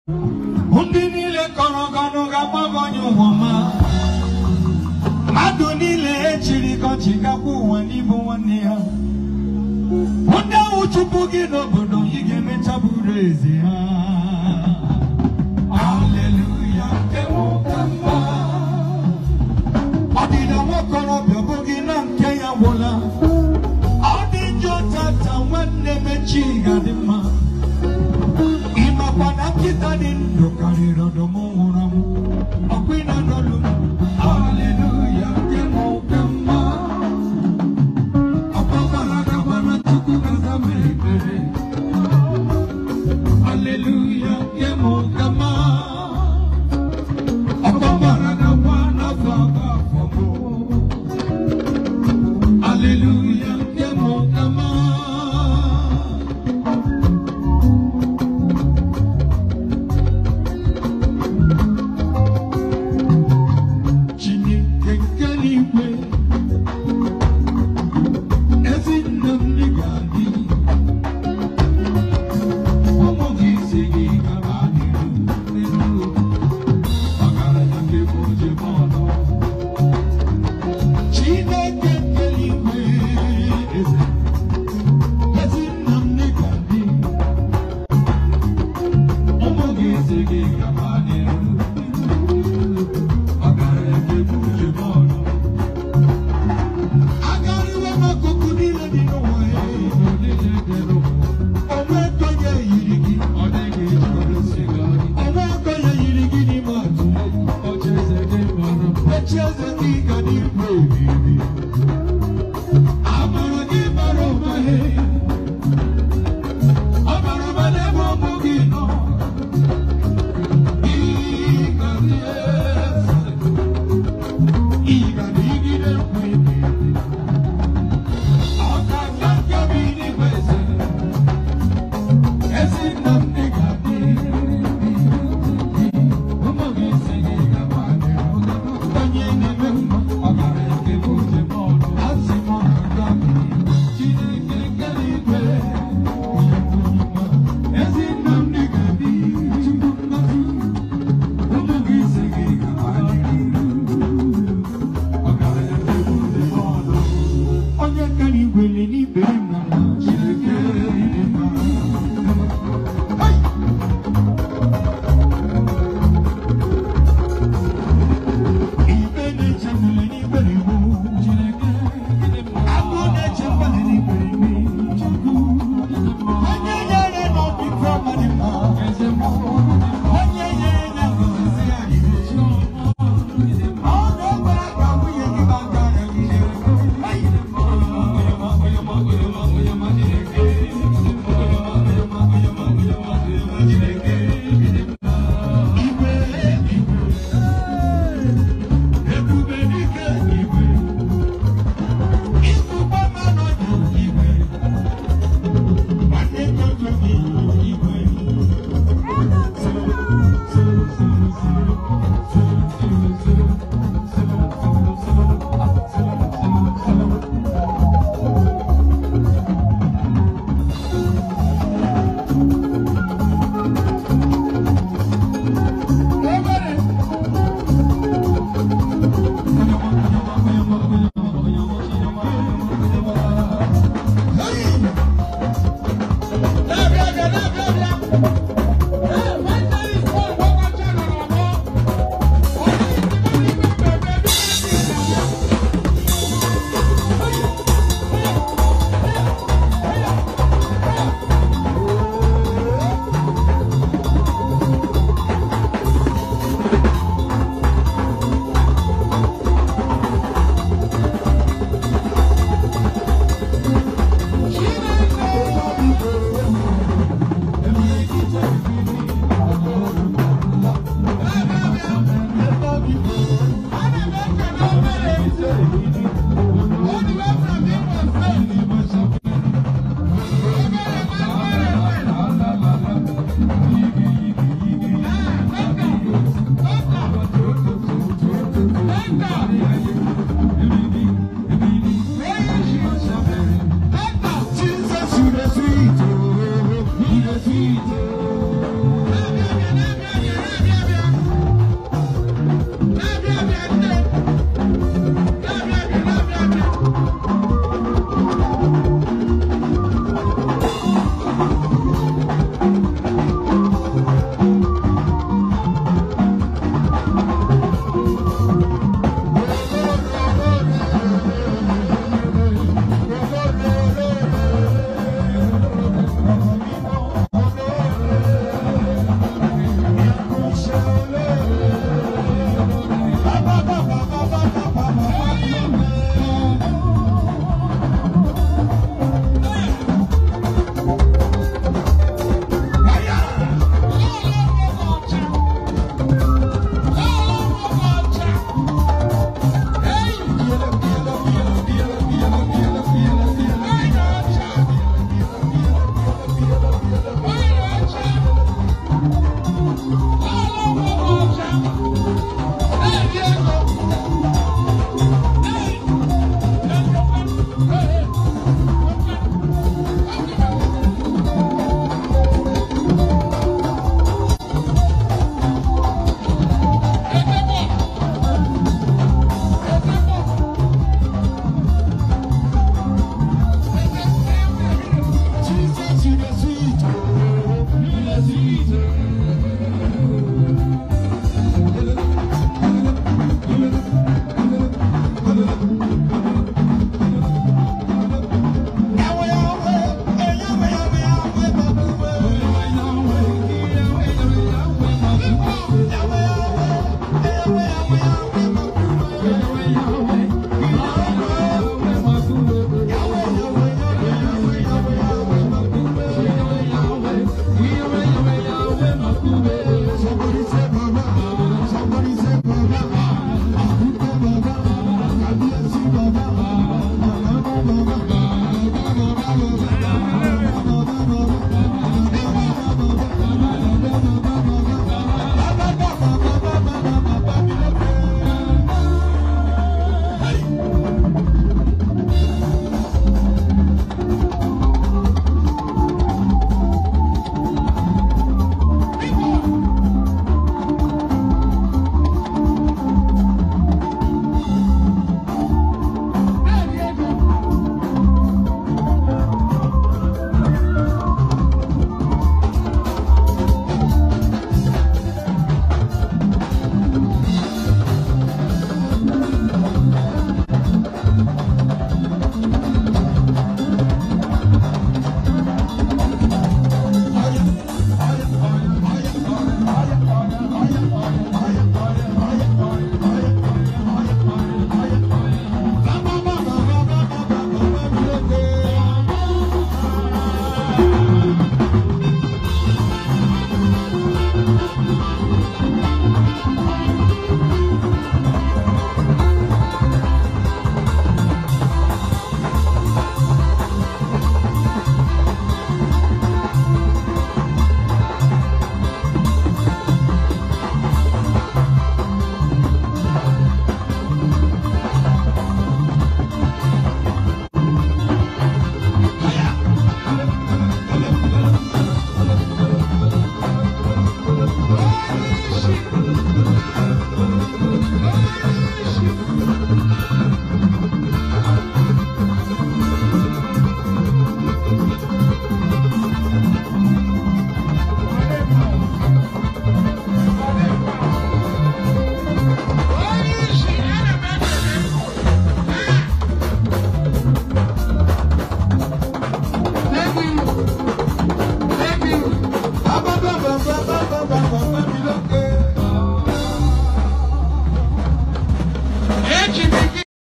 ndị niile kọrọ gọnụ ga-agbago onye ụwa ma mmadụ niile echiri gọchi gakwa ụwa n'ịbụ nwanne ya ndị ahụ chụpụ gị n'obodo ị ga-emecha bụrụ eze ha Haleluya, ewoke mma. ọdịda nwakorobịa bụghị na nke ya gwụla ọ dị njọ tata nwanne mechi ga-adị mma ịmakwa na nkịta dị ndụ karịrị ọdụm nwụrụ anwụ ọkwa ị na-anọlụ m haleluya nke m oke mma ọkpọkwara gabara chukwu gaza mere ekpere haleluya nke m oke mma ọkpọkwara gakwa n'afọ aga afọ m haleluya nke m oke mma Chineke nke n'igwe ezi nne m dị ga-adị ụmụ gị isi gị gara adịrị n'elu ọgaranya nke bụ oje ọnụ Chineke nke n'igwe eze ezi nne m dị ga-adị ụmụ gị isi gị gara adịrị